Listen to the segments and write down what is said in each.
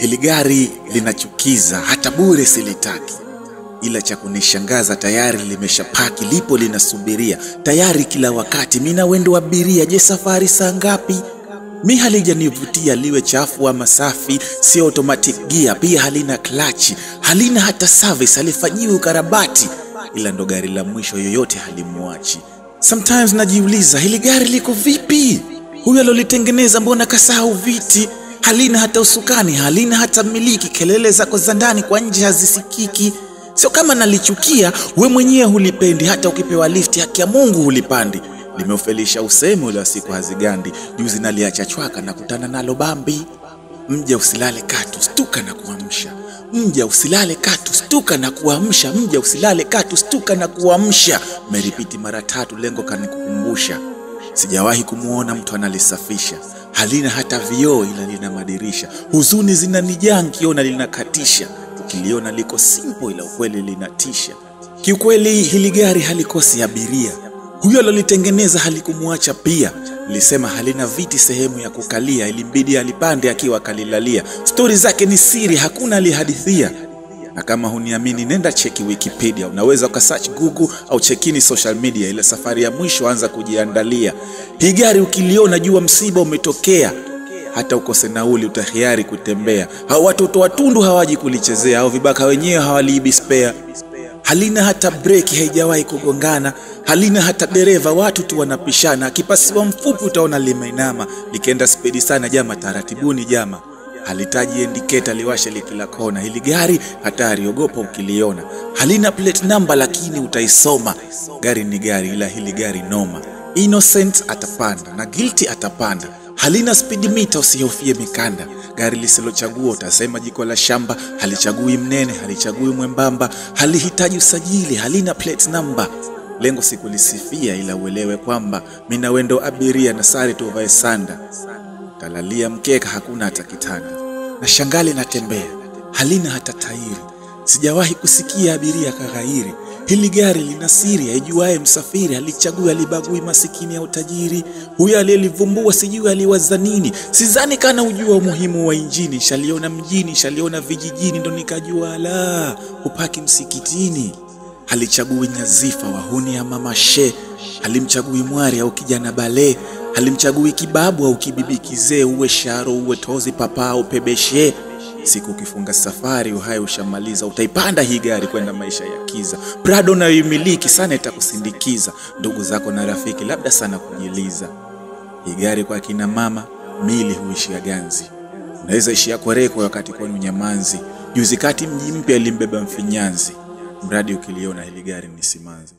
Hili gari linachukiza, hata bure silitaki, ila cha kunishangaza tayari limeshapaki, lipo linasubiria tayari kila wakati. Mina wendo abiria, je, safari saa ngapi? Mi halijanivutia liwe chafu ama safi, sio automatic gear, pia halina klachi, halina hata service, halifanyiwi ukarabati, ila ndo gari la mwisho, yoyote halimwachi. Sometimes najiuliza hili gari liko vipi? Huyu alolitengeneza mbona kasahau viti? Halina hata usukani, halina hata miliki, kelele zako za ndani kwa nje hazisikiki. Sio kama nalichukia, we mwenyewe hulipendi, hata ukipewa lifti, haki ya Mungu hulipandi. Limeufelisha usemi ule wa siku hazigandi, juzi naliacha chwaka na kutana nalo Bambi. Mja usilale katu, stuka na kuamsha. Mja usilale katu, stuka na kuamsha. Mja usilale katu, stuka na kuamsha. Meripiti mara tatu, lengo kanikukumbusha. Sijawahi kumwona mtu analisafisha, halina hata vioo, ila lina madirisha. Huzuni zinanijaa nkiona linakatisha, ukiliona liko simple, ila ukweli linatisha. Kiukweli hili gari halikosi abiria, huyo alolitengeneza halikumwacha pia. Lisema halina viti sehemu ya kukalia, ilimbidi alipande akiwa kalilalia. Stori zake ni siri, hakuna alihadithia. Na kama huniamini, nenda cheki Wikipedia, unaweza ukasearch Google au chekini social media. Ile safari ya mwisho anza kujiandalia. Hii gari ukiliona, jua msiba umetokea, hata ukose nauli utahiari kutembea. Hao watoto watundu hawaji kulichezea, au vibaka wenyewe hawaliibi spare. Halina hata breki, haijawahi kugongana. Halina hata dereva, watu tu wanapishana. Akipasiwa mfupi utaona limeinama, likienda spedi sana, jama taratibuni, jama halitaji endiketa liwashe likila kona. Hili gari hatari, ogopa ukiliona. Halina plate number, lakini utaisoma. Gari ni gari, ila hili gari noma. Innocent atapanda na guilty atapanda. Halina speed meter, usihofie mikanda. Gari lisilochagua utasema jiko la shamba. Halichagui mnene, halichagui mwembamba, halihitaji usajili, halina plate number. Lengo si kulisifia, ila uelewe kwamba mina wendo abiria na sare tuvae sanda Kalalia mkeka, hakuna hata kitanda, na shangali natembea, halina hata tairi. Sijawahi kusikia abiria kaghairi. Hili gari lina siri, aijuaye msafiri. Halichagui, halibagui masikini au tajiri. Huyo aliyelivumbua sijui aliwaza nini. Sidhani kana ujua umuhimu wa injini. Shaliona mjini, shaliona vijijini, ndo nikajua la hupaki msikitini. Halichagui nyazifa, wahuni ama mashe. Halimchagui mwari au kijana bale halimchagui kibabu au kibibi kizee, uwe sharo uwe tozi papa au pebeshe. Siku ukifunga safari uhai ushamaliza, utaipanda hii gari kwenda maisha ya kiza. Prado nayoimiliki sana itakusindikiza, ndugu zako na rafiki labda sana kujiliza. Hii gari kwa kina mama mili huishia ganzi, unaweza ishia kwereko wakati kwenu nyamanzi. Juzi kati mji mpya ilimbeba mfinyanzi, mradi ukiliona hili gari ni simanzi.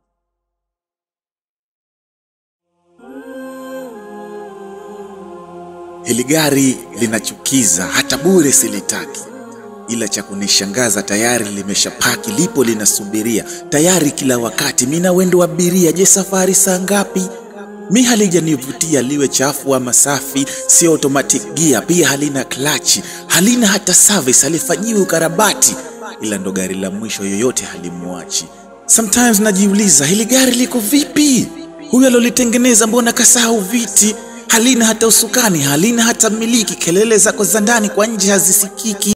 Hili gari linachukiza, hata bure silitaki, ila cha kunishangaza tayari limeshapaki, lipo linasubiria tayari kila wakati. Mina wendo abiria, je, safari saa ngapi? Mi halijanivutia liwe chafu ama safi, sio automatic gear, pia halina klachi, halina hata service, halifanyiwi ukarabati, ila ndo gari la mwisho, yoyote halimwachi. Sometimes najiuliza hili gari liko vipi? Huyu alolitengeneza mbona kasahau viti? halina hata usukani, halina hata miliki, kelele zako za ndani kwa nje hazisikiki.